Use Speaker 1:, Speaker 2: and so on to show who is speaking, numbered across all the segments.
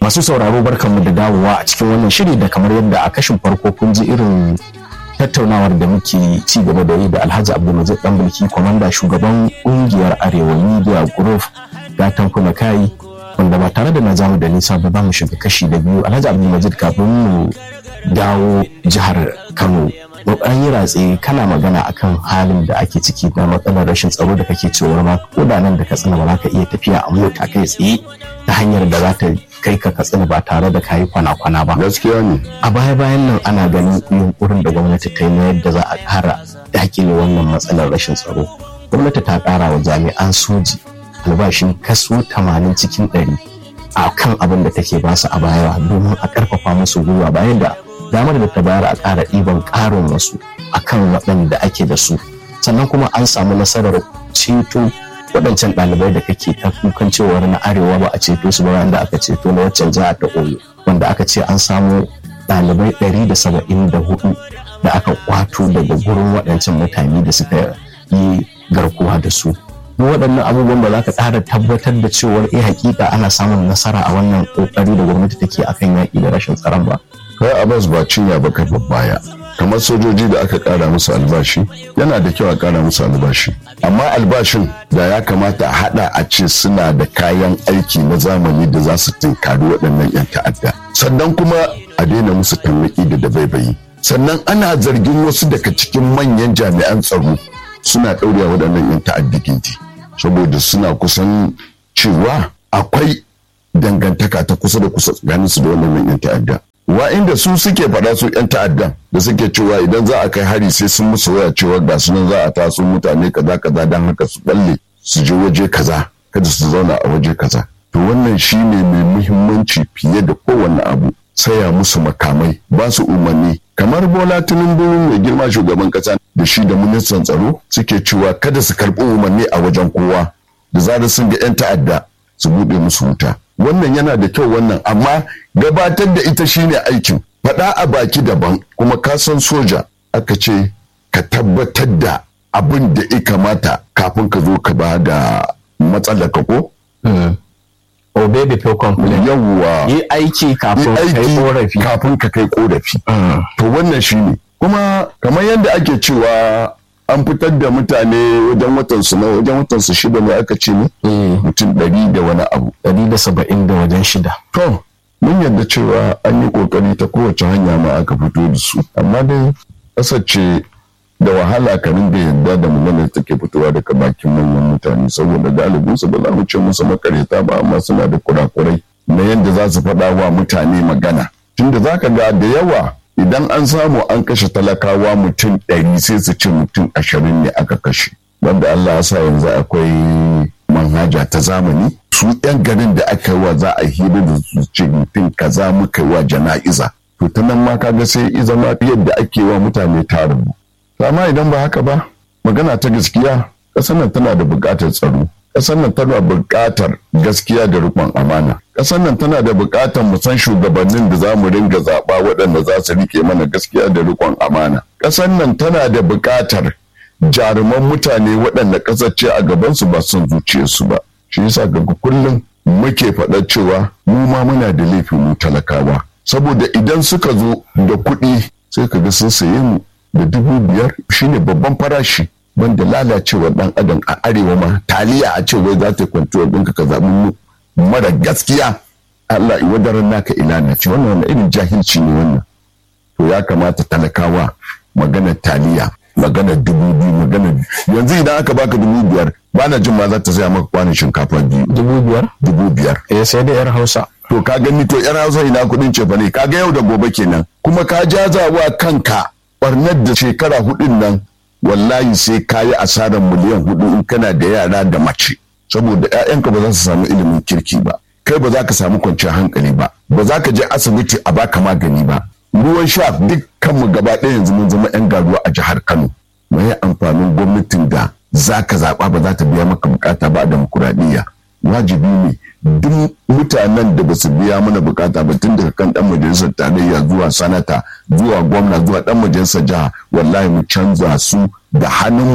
Speaker 1: Masu sauraro barkanmu da dawowa a cikin wannan shiri da kamar yadda a kashin farko kun ji irin tattaunawar da muke ci gaba da yi da Alhaji Abdulmajid Danbulki kwamanda shugaban kungiyar Arewa Media Group gatan kuma kai wanda ba tare da na jamu da nisa ba za mu shiga kashi da biyu Alhaji Abdulmajid kafin mu dawo jihar Kano an yi ratse kana magana akan halin da ake ciki na matsalar rashin tsaro da kake cewa ma ko da nan da katsina ba za ka iya tafiya a mota kai tsaye ta hanyar da za ta kai ka katsina ba tare da kayi kwana-kwana ba
Speaker 2: gaskiya ne
Speaker 1: a baya-bayan nan ana ganin yunkurin da gwamnati ta yi na yadda za a kara dakile wannan matsalar rashin tsaro gwamnati ta kara wa jami'an soji albashin kaso 80 cikin 100 a kan abin da take basu a baya domin a karfafa musu gwiwa bayan da damar da ta bayar a ƙara ɗiban ƙarin wasu akan waɗanda ake da su sannan kuma an samu nasarar ceto waɗancan ɗalibai da kake ta kukan cewar na arewa ba a ceto su ba wanda aka ceto na waccan jiha ta oyo wanda aka ce an samu ɗalibai ɗari da saba'in da hudu da aka kwato daga gurin waɗancan mutane da suka yi garkuwa da su duk waɗannan abubuwan ba za ka ƙara tabbatar da cewar eh hakika ana samun nasara a wannan ƙoƙari da gwamnati take akan yaƙi da rashin tsaron ba
Speaker 2: kai abbas ba cinya ba kai baya kamar sojoji da aka kara musu albashi yana da kyau a kara musu albashi amma albashin da ya kamata a hada a ce suna da kayan aiki na zamani da za su tinkari waɗannan 'yan ta'adda sannan kuma a daina musu tallaki da dabaibayi sannan ana zargin wasu daga cikin manyan jami'an tsaro suna ɗaurewa waɗannan 'yan ta'adda gindi saboda suna kusan cewa akwai dangantaka ta kusa da kusa tsakaninsu da wannan 'yan ta'adda wa inda su suke faɗa su 'yan ta'addan da suke cewa idan za a kai hari sai sun musu waya cewa ga su nan za a taso mutane kaza kaza don haka su balle su je waje kaza kada su zauna a waje kaza to wannan shine mai muhimmanci fiye da kowanne abu saya musu makamai ba su umarni kamar bola tinubu mai girma shugaban kasa da shi da ministan tsaro suke cewa kada su karɓi umarni a wajen kowa da zarar sun ga 'yan ta'adda su buɗe musu wuta wannan yana da kyau wannan amma gabatar da ita shine aikin faɗa a baki daban kuma ka san soja aka ce ka tabbatar da abin da ya kamata kafin ka zo ka ba da matsalar ka ko
Speaker 1: obey before complain
Speaker 2: yawwa
Speaker 1: yi aiki kafin kai korafi
Speaker 2: kafin ka kai korafi to wannan shine kuma kamar yadda ake cewa an fitar da mutane wajen watan su na wajen watan su shida ne aka ce ne mutum ɗari da wani abu
Speaker 1: ɗari da saba'in da wajen shida
Speaker 2: to mun yarda cewa an yi kokari ta kowace hanya ma aka fito da su amma dai ƙasar ce da wahala ka ringa yarda da maganar take fitowa daga bakin manyan mutane saboda galibin su ba za mu ce musu makareta ba amma suna da kurakurai na yadda za su faɗa wa mutane magana tunda za ka ga da yawa idan an samu an kashe talakawa mutum ɗari sai su ce mutum ashirin ne aka kashe wanda Allah ya sa yanzu akwai manhaja ta zamani su yan garin da aka yi wa za a hira da su ce mutum kaza muka yi wa jana'iza to ta nan ma kaga sai iza ma yadda ake wa mutane ta rubu amma idan ba haka ba magana ta gaskiya ƙasar nan tana da buƙatar tsaro ƙasar nan tana buƙatar gaskiya da riƙon amana ƙasar nan tana da buƙatar mu san shugabannin da za mu ringa zaɓa waɗanda za su riƙe mana gaskiya da riƙon amana ƙasar nan tana da buƙatar jaruman mutane waɗanda ƙasar ce a gabansu ba son zuciyarsu ba shi yasa ga kullum muke faɗa cewa mu ma muna da laifin mu talakawa saboda idan suka zo da kuɗi sai ka ga sun saye mu da dubu biyar shine babban farashi banda lalacewa dan adam a arewa ma taliya a ce wai za ta kwantuwar ɗinka ka zaɓi mu mara gaskiya Allah i wadaran naka ilana ce wannan wani irin jahilci ne wannan to ya kamata talakawa maganar taliya maganar dubu biyu maganar yanzu idan aka baka dubu biyar ba na jin ma za ta saya maka kwanin shinkafa biyu
Speaker 1: dubu biyar
Speaker 2: dubu biyar
Speaker 1: eh sai da yar hausa
Speaker 2: to ka gani to yar hausa ina kudin cefa ne kaga yau da gobe kenan kuma ka jazawa kanka barnar da shekara hudun nan wallahi sai ka yi asarar miliyan hudu in kana da yara da mace saboda 'ya'yanka ba za su samu ilimin kirki ba kai ba za ka samu kwanciyar hankali ba ba za ka je asibiti a baka magani ba ruwan sha dukkan mu gaba ɗaya yanzu mun zama 'yan garuwa a jihar kano mai amfanin gwamnatin da za ka zaɓa ba za ta biya maka bukata ba a demokuraɗiyya wajibi ne duk mutanen da ba su biya mana bukata ba tun daga kan dan majalisar tarayya zuwa sanata zuwa gwamna zuwa dan majalisar jiha wallahi mu canza su da hannunmu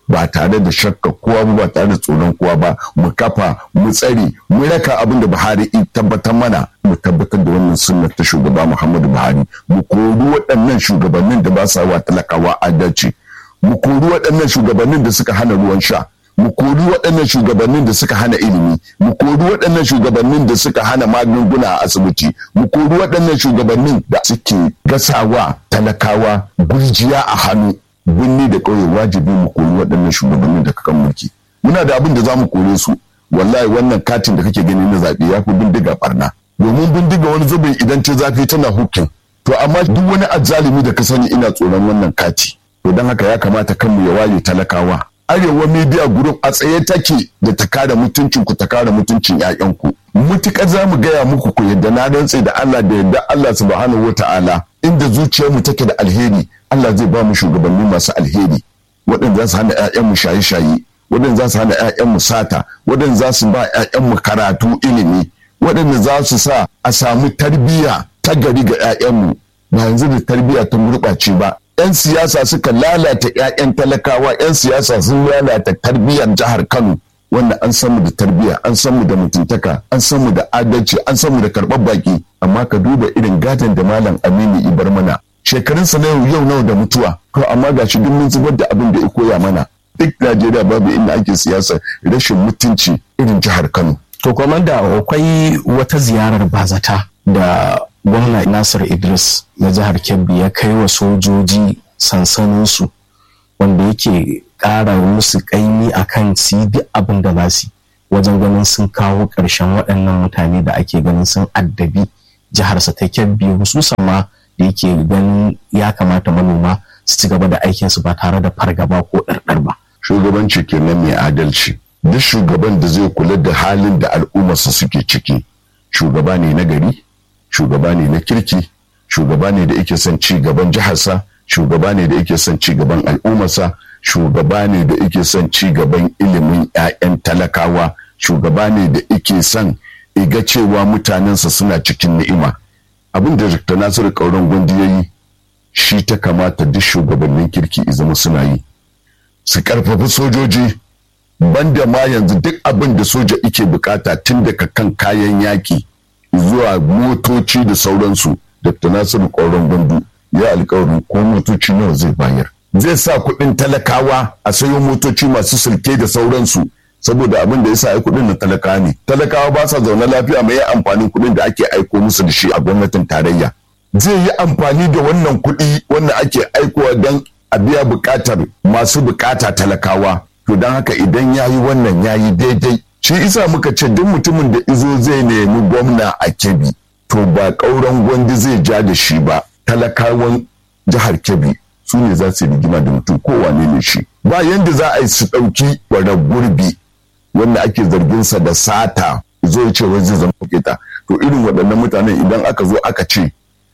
Speaker 2: ba tare da shakka kowa ba tare da tsoron kowa ba mu kafa mu tsare mu raka abin da Buhari in tabbatar mana mu tabbatar da wannan sunnar ta shugaba Muhammadu Buhari mu kori waɗannan shugabannin da ba sa wa talakawa adalci mu kori waɗannan shugabannin da suka hana ruwan sha mu kori waɗannan shugabannin da suka hana ilimi mu kori waɗannan shugabannin da suka hana magunguna a asibiti mu kori waɗannan shugabannin da suke gasawa talakawa gurjiya a hannu birni da ƙauye wajibi mu kori waɗannan shugabannin da kakan mulki muna da abin da za mu kore su wallahi wannan katin da kake gani na zaɓe ya fi bindiga barna domin bindiga wani zubin idan ta zafi tana hukin to amma duk wani azzalimi da ka sani ina tsoron wannan kati to don haka ya kamata kanmu ya waye talakawa arewa media group a tsaye take da ta kare mutuncin ku ta kare mutuncin ƴaƴanku mutukar za mu gaya muku ku yadda na rantse da Allah da yadda Allah subhanahu wata'ala inda zuciyarmu take da alheri Allah zai ba mu shugabanni masu alheri waɗanda za su hana ƴaƴanmu shaye-shaye waɗanda za su hana ƴaƴanmu sata waɗanda za su ba ƴaƴanmu karatu ilimi waɗanda za su sa a samu tarbiyya ta gari ga ƴaƴanmu ba yanzu da tarbiyya ta gurɓace ba 'yan siyasa suka lalata 'ya'yan talakawa 'yan siyasa sun lalata tarbiyyar jihar kano wanda an san mu da tarbiyya an san mu da mutuntaka an san mu da adalci an san mu da karɓar baki amma ka duba irin gadon da malam aminu ibar mana shekarunsa na yau nawa da mutuwa to amma ga shi mun zubar da abin da ya koya mana duk najeriya babu inda ake siyasa rashin mutunci irin jihar kano
Speaker 1: to da akwai wata ziyarar bazata da gwamna nasir idris na jihar kebbi ya kai wa sojoji sansaninsu wanda yake ƙara musu ƙaimi a kan su duk abin da za su wajen ganin sun kawo ƙarshen waɗannan mutane da ake ganin sun addabi jiharsa ta kebbi hususan ma da yake ganin ya kamata manoma su ci gaba da aikinsu ba tare da fargaba ko ɗarɗar ba.
Speaker 2: shugabanci kenan mai adalci duk shugaban da zai kula da halin da al'ummarsa suke ciki shugaba ne na gari shugaba ne na kirki shugaba ne da yake son ci gaban jiharsa shugaba ne da yake son ci gaban al'ummarsa shugaba ne da yake son ci gaban ilimin 'ya'yan talakawa shugaba ne da yake son iga cewa mutanensa suna cikin ni'ima abin da dr nasiru kauran gundi ya yi shi ta kamata duk shugabannin kirki zama suna yi su karfafi sojoji banda ma yanzu duk abin da soja ike bukata tun daga kan kayan yaki zuwa motoci da sauransu dr nasiru ƙauren gandu ya alkawarin ko motoci nawa zai bayar zai sa kuɗin talakawa a sayo motoci masu sulke da sauransu saboda abin da ya sa kuɗin na talakawa ne talakawa ba sa zaune lafiya mai amfanin kuɗin da ake aiko musu da shi a gwamnatin tarayya zai yi amfani da wannan kuɗi wanda ake aikowa don a biya buƙatar masu buƙata talakawa to don haka idan ya yi wannan ya yi daidai shi isa muka ce duk mutumin da izo zai nemi gwamna a kebbi to ba ƙauren gwandi zai ja da shi ba talakawan jihar kebbi su ne za su rigima da mutum kowane ne shi ba yanda za a yi su ɗauki warar gurbi wanda ake zarginsa da sata zo ya ce wai zai zama kita to irin waɗannan mutanen idan aka zo aka ce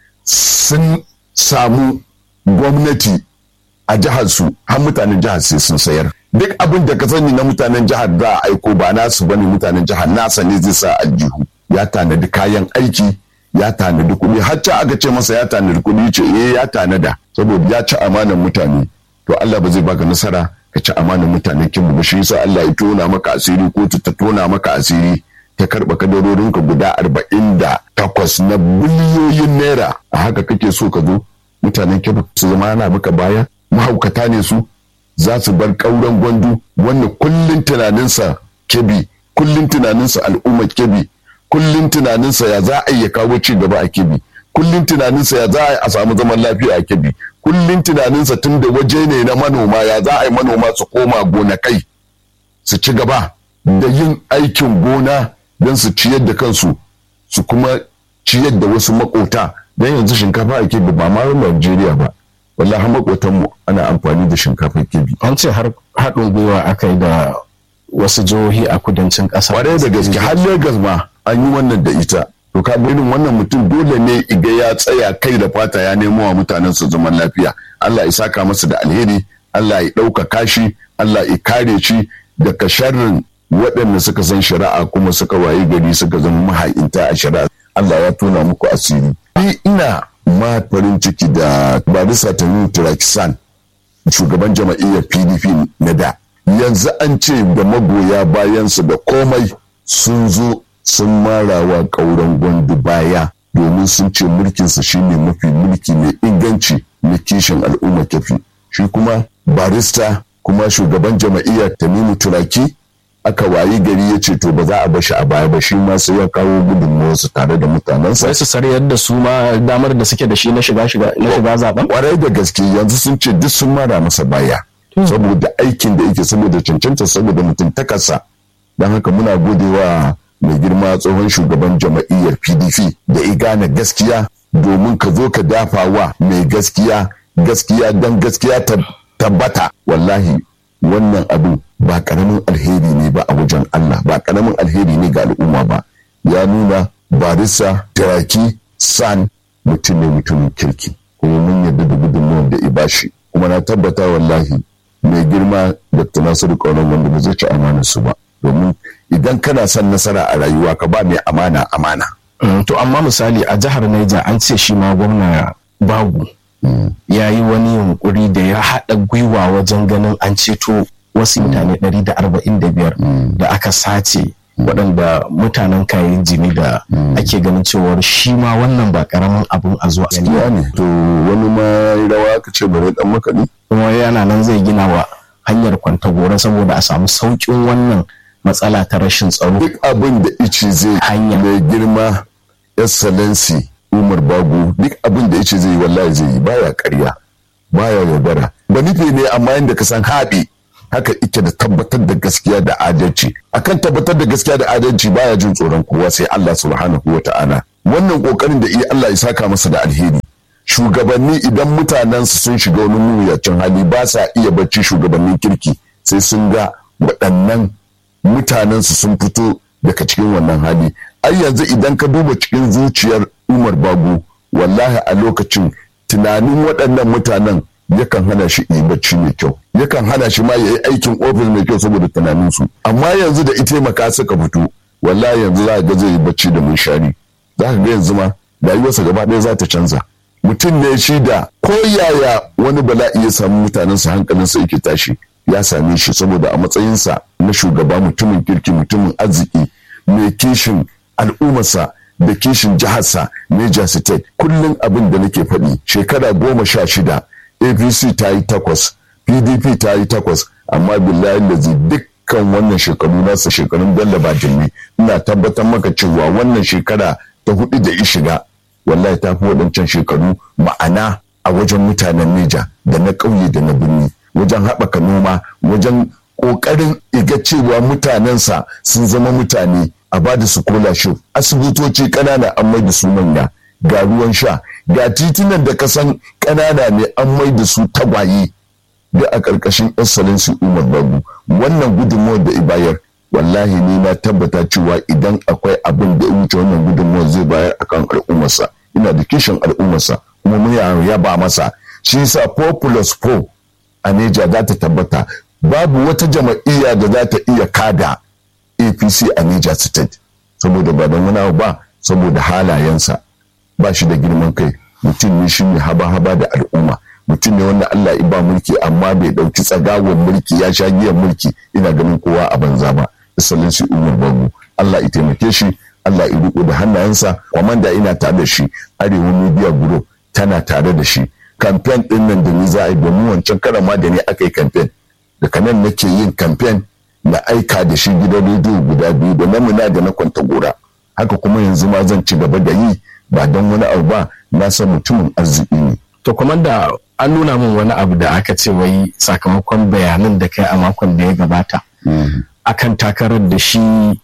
Speaker 2: sun samu gwamnati a jihar su har mutanen jihar sai sun sayar duk abin da ka sani na mutanen jihar za a aiko ba nasu bane mutanen jihar nasa ne zai sa aljihu ya tanadi kayan aiki ya tanadi kuɗi har ca aka ce masa ya tanadi kuɗi ce eh ya tanada saboda ya ci amanan mutane to Allah ba zai baka nasara ka ci amanan mutanen kin ba shi yasa Allah ya tona maka asiri ko ta tona maka asiri ta karɓa kadarorinka guda arba'in da takwas na biliyoyin naira a haka kake so ka zo mutanen kin su zama ana maka baya mahaukata ne su za su bar ƙauren gwandu wanda kullum tunaninsa kebi kullum tunaninsa al'ummar kebi kullum tunaninsa ya za a iya kawo ci gaba a kebi kullum tunaninsa ya za a samu zaman lafiya a kebi kullum tunaninsa tun da waje ne na manoma ya za a yi manoma su koma gonakai su ci gaba da yin aikin gona don su ciyar da kansu su kuma ciyar da wasu makota don yanzu shinkafa a kebi ba ma Najeriya ba wallahi makotanmu ana amfani da shinkafar kebi
Speaker 1: an ce har haɗin gwiwa aka yi da wasu jihohi a kudancin ƙasa
Speaker 2: kwarai da gaske har Legas ma an yi wannan da ita to ka irin wannan mutum dole ne iga ya tsaya kai da fata ya nemo wa mutanen su zaman lafiya Allah ya saka masa da alheri Allah ya ɗaukaka shi Allah ya kare shi daga sharrin waɗanda suka san shari'a kuma suka wayi gari suka zama maha'inta a shari'a Allah ya tona muku asiri ni ina ma farin ciki da barisa ta Turakisan shugaban jama'iyyar PDP na da yanzu an ce da magoya bayansu da komai sun zo sun marawa ƙauren gwandu baya domin sun ce mulkinsa shine mafi mulki mai inganci na kishin al'umma kafi shi kuma barista kuma shugaban jama'iyyar tamimu turaki aka wayi gari ya ce to ba za a bashi a baya ba shi ma sai ya kawo gudunmawarsu tare da mutanensa
Speaker 1: sai su sarayar da su ma damar da suke da shi na shiga shiga na shiga zaben
Speaker 2: kwarai da gaske yanzu sun ce duk sun mara masa baya saboda aikin da yake saboda cancanta saboda mutuntakarsa don haka muna godewa mai girma tsohon shugaban jama'iyyar pdp da igana gaskiya domin ka zo ka dafa wa mai gaskiya gaskiya don gaskiya ta tabbata wallahi wannan abin ba karamin alheri ne ba a wajen Allah ba karamin alheri ne ga al'umma ba ya nuna barisa taraki san mutum ne mutumin kirki kuma mun yarda da gudunmuwar da ibashi kuma na tabbata wallahi mai girma dr nasiru kauran wanda ba zai ci amanar su ba domin idan kana son nasara a rayuwa ka ba mai amana amana
Speaker 1: to amma misali a jihar Niger an ce shi ma gwamna bagu ya yi wani yunkuri da ya haɗa gwiwa wajen ganin an ceto wasu mutane 145 da aka sace waɗanda mutanen kayan jini da ake ganin cewar shi ma wannan ba ƙaramin abin a zuwa
Speaker 2: ya ne to wani ma ya rawa aka ce bare dan makaɗi
Speaker 1: kuma yana nan zai gina wa hanyar kwantagora saboda a samu sauƙin wannan matsala ta rashin tsaro
Speaker 2: duk abin da ice zai
Speaker 1: Hanya.
Speaker 2: mai girma excellency umar bago duk abin da ice zai yi wallahi zai yi baya karya baya yaudara ba nufi ne amma yadda ka san haɓe haka ike da tabbatar da gaskiya da adalci akan tabbatar da gaskiya da adalci baya jin tsoron kowa sai Allah subhanahu wa ta'ala wannan kokarin da iya Allah ya saka masa da alheri shugabanni idan mutanensu sun shiga wani mawuyacin hali ba sa iya bacci shugabannin kirki sai sun ga waɗannan mutanensu sun fito daga cikin wannan hali ai yanzu idan ka duba cikin zuciyar umar babu wallahi a lokacin tunanin waɗannan mutanen yakan hana shi yi bacci mai kyau yakan hana shi ma ya yi aikin ofis mai kyau saboda tunaninsu amma yanzu da ita maka suka fito wallahi yanzu za ga zai yi bacci da munshari za ka ga yanzu ma rayuwarsa gaba ɗaya za ta canza mutum ne shi da ko yaya wani bala'i ya samu mutanensa hankalinsa yake tashi ya same shi saboda a matsayinsa na shugaba mutumin kirki mutumin arziki mai kishin al'ummarsa da kishin jiharsa Niger State kullum abin da nake faɗi shekara goma sha shida APC ta yi takwas PDP ta yi takwas amma billahi lazi dukkan wannan shekaru nasa shekarun Bello Bajinmi ina tabbatar maka cewa wannan shekara ta hudu da ya shiga wallahi ta fi waɗancan shekaru ma'ana a wajen mutanen Neja da na ƙauye da na birni wajen haɓaka noma wajen ƙoƙarin iga cewa mutanensa sun zama mutane a ba da su scholarship asibitoci ƙanana an mai da su manya ga ruwan sha ga titunan da kasan ƙanana ne an mai da su tagwaye da a ƙarƙashin excellency umar babu wannan gudunmawar da ibayar wallahi ne na tabbata cewa idan akwai abin da ya wuce wannan gudunmawar zai bayar akan al'ummarsa ina da kishin al'ummarsa kuma mun yaba masa shi yasa 4 plus 4 a neja za ta tabbata babu wata jama'iyya da za ta iya kada apc a neja state saboda ba don wani abu ba saboda halayensa ba shi da girman kai mutum ne shi ne haba-haba da al'umma mutum ne wanda Allah ya ba mulki amma bai dauki tsagawar mulki ya sha giyan mulki ina ganin kowa a banza ba excellency umar babu Allah ya taimake shi Allah ya riko da hannayensa kwamanda ina tare da shi arewa media group tana tare da shi kamfen din nan da ni za a yi domin wancan karan ma da ni aka yi kamfen daga nan nake yin kamfen na aika da shi gidan rediyo guda biyu da namuna da na kwanta gora haka kuma yanzu ma zan ci gaba da yi ba don wani abu ba na san mutumin arziki ne
Speaker 1: to kuma da an nuna min wani abu da aka ce wai sakamakon bayanan da kai a makon da ya gabata akan takarar da shi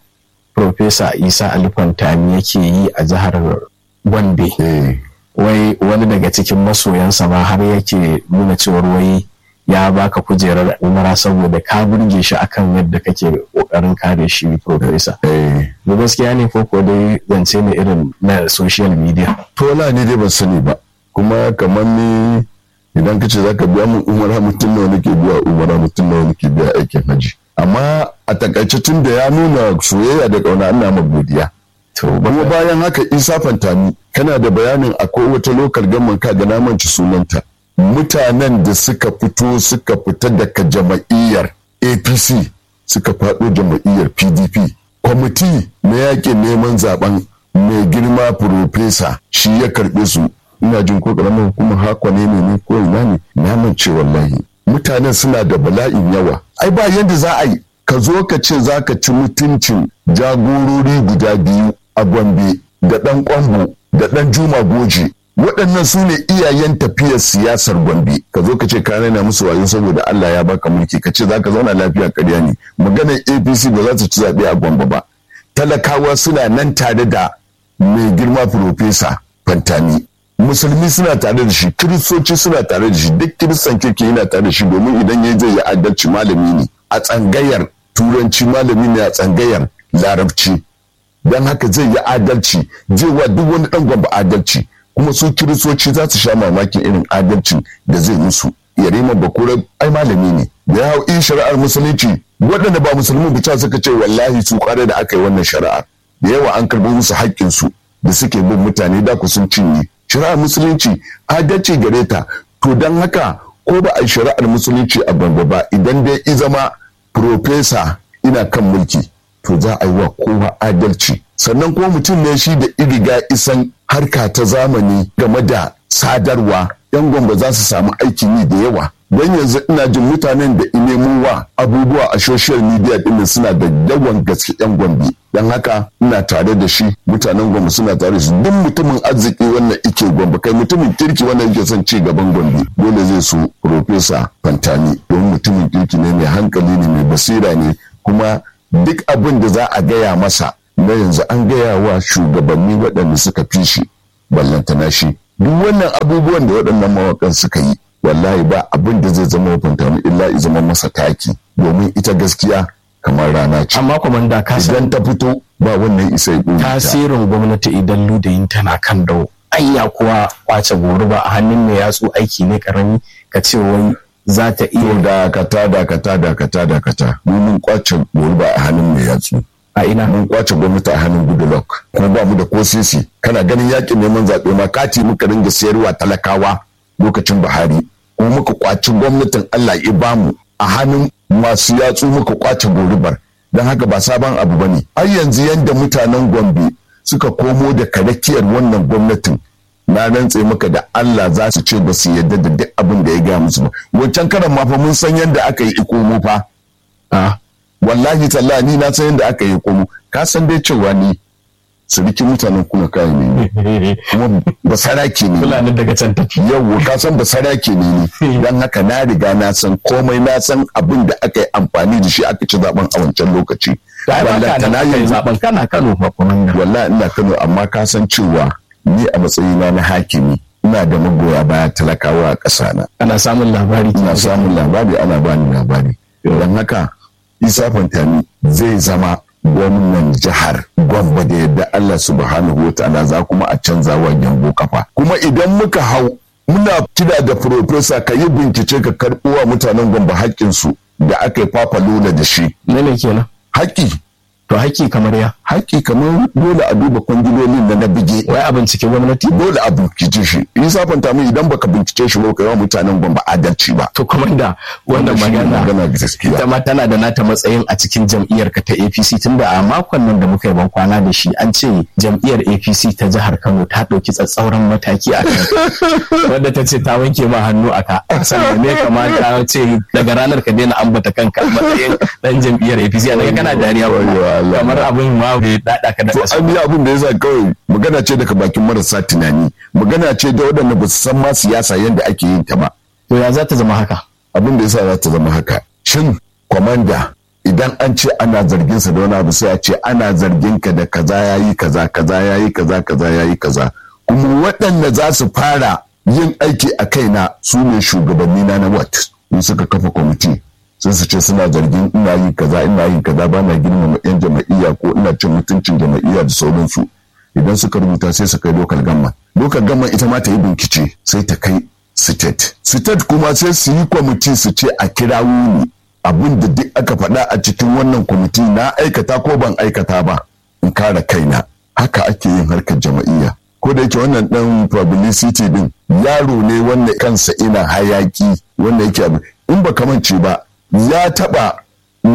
Speaker 1: Profesa Isa Alifantami yake yi a jihar Gombe. Wai wani daga cikin masoyansa ma har yake nuna cewar wai ya baka kujerar umara saboda ka burge shi akan yadda kake kokarin kare shi Profesa. Da gaskiya ne ko ko dai zance ne irin na social media.
Speaker 2: Tola ne dai ban sani ba. Kuma kamar ni idan ka ce za ka biya mun umara mutum nawa nake biya umara mutum nawa nake biya aikin haji. amma a takaice tun da ya nuna soyayya da kauna ana ma godiya kuma bayan haka isa fantami kana da bayanin akwai wata lokal gaman ka ga namanci sunanta mutanen da suka fito suka fita daga jama'iyyar apc suka faɗo jam'iyyar pdp kwamiti na yakin neman zaben mai girma profesa shi ya karɓe su ina jin ko ƙaramin hukumar haka ne ne ko ina ne na mance wallahi mutanen suna da bala'in yawa ai ba yadda za a yi ka zo ka ce za ka ci mutuncin jagorori guda biyu a gombe da ɗan kwambo da ɗan juma goje waɗannan su ne iyayen tafiyar siyasar gombe ka zo ka ce ka raina musu wayo saboda Allah ya baka mulki ka ce za ka zauna lafiya ƙarya ne maganar apc ba za ta ci zaɓe a gombe ba talakawa suna nan tare da mai girma profesa fantani musulmi suna tare da shi kiristoci suna tare da shi duk kiristan kirki yana tare da shi domin idan ya zai yi adalci malami ne a tsangayar turanci malami ne a tsangayar larabci don haka zai yi adalci zai wa duk wani dan gwamba adalci kuma su kiristoci za su sha mamakin irin adalcin da zai musu yarima bakura ai malami ne da ya hau in shari'ar musulunci waɗanda ba musulmi bisa suka ce wallahi su kware da aka yi wannan shari'ar da yawa an karɓi musu haƙƙinsu da suke bin mutane da ku sun cinye shari'ar musulunci adalci gare ta to don haka ko ba a yi shari'ar musulunci a bango ba idan dai i zama profesa ina kan mulki to za a yi wa kowa adalci sannan kuma mutum ne shi da iriga isan harka ta zamani game da sadarwa yan gwamba za su samu aikin yi da yawa don yanzu ina jin mutanen da nemo wa abubuwa a social media din suna da yawan gaske yan gwambi don haka ina tare da shi mutanen gwamba suna tare da shi duk mutumin arziki wannan ike gwamba kai mutumin kirki wannan yake son ci gaban gwambi dole zai so profesa fantani don mutumin kirki ne mai hankali ne mai basira ne kuma duk abin da za a gaya masa na yanzu an gaya wa shugabanni waɗanda suka fi shi ballantana shi duk wannan abubuwan da waɗannan mawakan suka yi wallahi ba abin da zai zama hukunta mu illa i zama masa taki domin ita gaskiya kamar rana ce
Speaker 1: amma kwamanda ka san
Speaker 2: idan ta fito ba wannan isa ya ɓoye ta.
Speaker 1: tasirin gwamnati idan ludayin tana kan dawo anya kuwa kwace goruba a hannun mai yatsu aiki ne karami ka ce wai za ta
Speaker 2: to
Speaker 1: iya
Speaker 2: dakata dakata dakata dakata mu mun kwace goruba a hannun mai yatsu
Speaker 1: a ina
Speaker 2: mun kwace gwamnati a hannun goodluck kuma ba mu da ko sisi kana ganin yakin neman zaɓe ma kati muka ringa sayarwa talakawa lokacin buhari kuma muka kwaci gwamnatin allah ya bamu a hannun masu yatsu muka kwace gorubar don haka ba sabon abu ba ne ai yanzu yadda mutanen gombe suka komo da karakiyar wannan gwamnatin na rantse maka da Allah za su ce ba su yarda da duk abin da ya gaya musu ba wancan karan ma fa mun san yadda aka yi ikomo fa
Speaker 1: a
Speaker 2: wallahi tallahi ni na san yadda aka yi ikomo ka san dai cewa ni sirikin mutanen kuna kayan ne kuma ba sarake ne
Speaker 1: fulani daga can tafi
Speaker 2: yau ka san ba sarake ne ni dan haka na riga na san komai na san abin da aka yi amfani da shi aka ci zaben a wancan lokaci
Speaker 1: da ba ka
Speaker 2: Wallahi
Speaker 1: nan
Speaker 2: na
Speaker 1: aka yi
Speaker 2: yanzu-
Speaker 1: zaben kana kano ba kwamanda
Speaker 2: wallahi ina Kano amma ka san cewa ni a matsayina na hakimi ina da magoya baya talakawa a ƙasa na
Speaker 1: kana samun labari
Speaker 2: ina samun labari ana bani labari don haka isa fantani zai zama gwamnan jihar gwamba da yadda Allah subhanahu wa ta'ala za kuma a canza wa gyambo kafa kuma idan muka hau muna kira da profesa ka yi bincike ka karɓo wa mutanen gwamba haƙƙinsu da aka yi fafalola da shi
Speaker 1: ne ne kenan
Speaker 2: haƙƙi
Speaker 1: to haƙƙi kamar ya
Speaker 2: haƙƙi kamar dole a duba kwangilolin da na bige
Speaker 1: wai a bincike gwamnati
Speaker 2: dole a bincike shi in safanta mu idan baka bincike shi ba kai wa mutanen gwamba adalci ba
Speaker 1: to kwamanda wannan
Speaker 2: shi ne
Speaker 1: magana
Speaker 2: magana gaskiya
Speaker 1: ita ma tana da nata matsayin a cikin jam'iyyar ka ta APC tunda a makon nan da muka yi ban kwana da shi an ce jam'iyyar APC ta jihar Kano ta ɗauki tsatsauran mataki a kan wadda ta ce ta wanke ma hannu a ka sannan ne kamata ce daga ranar ka daina ambata kanka a matsayin dan jam'iyyar APC a daga kana dariya
Speaker 2: Wayyo Allah.
Speaker 1: kamar abin ma bai dada ka da
Speaker 2: to
Speaker 1: ƙasa
Speaker 2: an yi abin da yasa kawai magana ce daga bakin marasa tunani magana ce da waɗanda ba su san ma siyasa yadda ake yin ta ba
Speaker 1: to ya za ta zama haka
Speaker 2: abin da yasa za ta zama haka shin kwamanda idan an ce ana zargin sa da wani abu sai a ce ana zargin ka da kaza yayi kaza kaza yayi kaza kaza yayi kaza kuma waɗanda za su fara yin aiki a kaina su ne shugabanni na na wat in suka kafa kwamiti sun su ce suna zargin ina yin kaza ina yin kaza ba na girmama yan jama'iyya ko ina cin mutuncin jama'iyya da sauransu idan suka rubuta sai su kai lokal gamma lokal gamma ita ma ta yi bincike sai ta kai state state kuma sai su yi kwamiti su ce a kira wuni abin da duk aka faɗa a cikin wannan kwamiti na aikata ko ban aikata ba in kare kaina haka ake yin harkar jama'iyya ko da yake wannan dan publicity din yaro ne wanda kansa ina hayaki wanda yake abu in ba kamance ba ya taba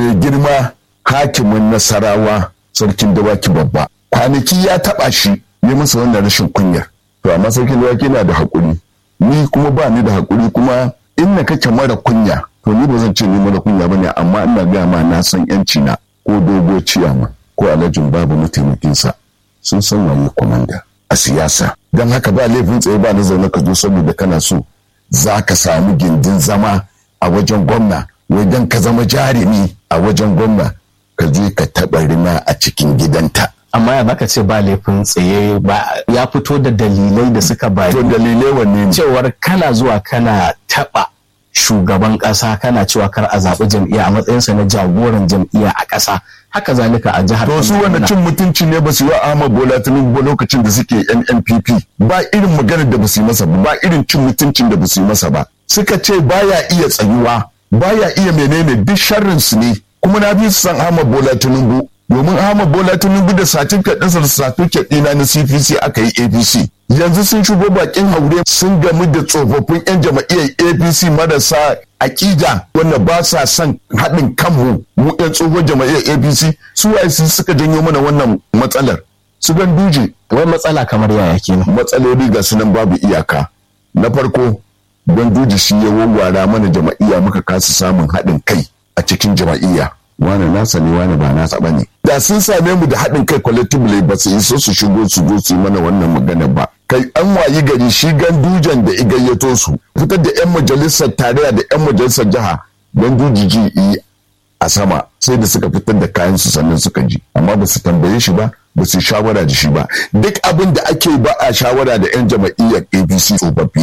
Speaker 2: mai girma hakimin nasarawa sarkin dawaki babba kwanaki ya taba shi ne masa wannan rashin kunyar to amma sarkin dawaki na da haƙuri ni kuma ba ni da haƙuri kuma in na kake mara kunya to ni ba zan ce ni mara kunya bane amma ina gaya ma na san yanci na ko dogo ciyama ko alhajin babu mataimakinsa sun san waye kwamanda a siyasa don haka ba laifin tsaye ba na zaune ka zo saboda kana so za ka samu gindin zama a wajen gwamna wajen ka zama jarumi a wajen gwamna ka je ka taɓa rina a cikin gidanta
Speaker 1: amma ya baka ce ba laifin tsaye ba ya fito da dalilai da suka bayi
Speaker 2: to dalilai wanne ne
Speaker 1: cewar kana zuwa kana taɓa shugaban ƙasa kana cewa kar a zaɓi jam'iyya a matsayinsa na jagoran jam'iyya a ƙasa haka zalika a jihar
Speaker 2: to su wanda cin mutunci ne ba su yi wa Ahmad Bola Tinubu ba lokacin da suke NNPP ba irin maganar da ba su yi masa ba ba irin cin mutuncin da ba su yi masa ba suka ce baya iya tsayuwa baya iya menene duk sharrin su ne kuma na bi su san Ahmad Bola Tinubu domin Ahmad Bola Tinubu da certificate ɗinsa da certificate ɗina na CPC aka yi APC yanzu sun shigo bakin haure sun gamu da tsofaffin 'yan jama'iyyar APC marasa aƙida wanda ba sa son haɗin kanmu mu 'yan tsohon jama'iyyar APC su waye su suka janyo mana wannan matsalar su gan duje
Speaker 1: wai matsala kamar yaya kenan
Speaker 2: matsaloli ga sunan babu iyaka na farko don duje shi ya wawwara mana jama'iyya muka kasa samun haɗin kai a cikin jama'iyya wane nasa ne wane ba nasa ba ne da sun same mu da haɗin kai collectively ba su isa su shigo su zo su yi mana wannan magana ba kai an wayi gari shi gandujan da igayyato su fitar da 'yan majalisar tarayya da 'yan majalisar jiha ganduji ji yi a sama sai da suka fitar da kayan su sannan suka ji amma ba su tambaye shi ba ba su shawara da shi ba duk abin da ake ba a shawara da 'yan jama'iyyar apc tsofaffi